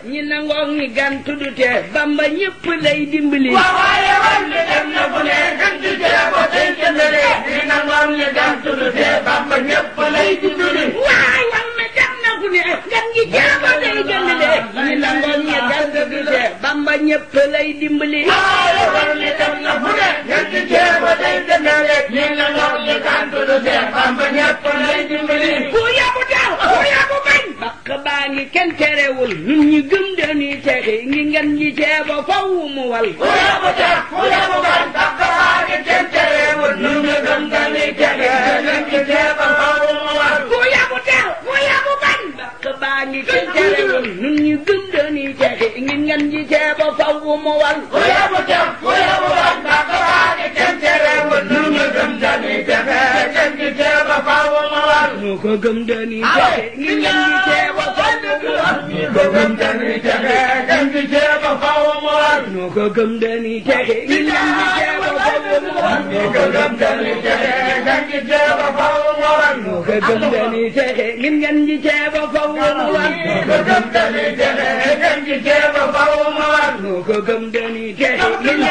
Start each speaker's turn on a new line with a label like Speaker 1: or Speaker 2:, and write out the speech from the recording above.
Speaker 1: ñi nangoog ñi gantu du tee bamba ñëpp lay dimbali
Speaker 2: waaw waaye war mi dem na fu ne gën di jeebo tey jëndale ñi nangoog ñi gantu du tee bamba ñëpp lay dimbali
Speaker 1: waay wal na dem na fu ne gan gi jeebo day gëndale ñi nangoog ñi gantu du tee bamba ñëpp lay dimbali
Speaker 2: waaye war mi dem na fu ne gën di jeebo tey jëndale ñi nangoog ñi gantu du tee bamba ñëpp lay dimbali
Speaker 1: ku yabu daw ku yabu bañ bakk baa ngi kenn terewul nun ñi gëm dañuy texi ngi ngan ñi ceebo faw mu wal
Speaker 2: ku yabu tax ku yabu bañ bakk baa ngi kenn terewul nu ñu gëm dañuy texe gën di jeebo faw mu war
Speaker 1: ku yabu daw ku yabu bañ bakk baa ngi kenn terewul nun ñi gëm dañuy texi ngi ngan ñi ceebo faw mu wal
Speaker 2: ku yabu tax ku yabu bañ bakk baa ngi kenn terewul nu ñu gëm dañuy texe gën di jeebo faw mu war
Speaker 1: nu ko gëm dañuy texi ngi ngan ñi ceebo faw mu wal
Speaker 2: ko gëm dañuy texe gën di jeebo faw mu war
Speaker 1: nu ko gëm dañuy texi ngi ngan ñi ceebo faw mu wal
Speaker 2: ko gëm dañuy texe gën di jeebo faw mu war
Speaker 1: nu ko gëm dañuy texi ngi ngan ñi ceebo faw mu wal
Speaker 2: ko gëm dañuy texe gën di jeebo faw mu war
Speaker 1: nu ko gëm dañuy texi ngi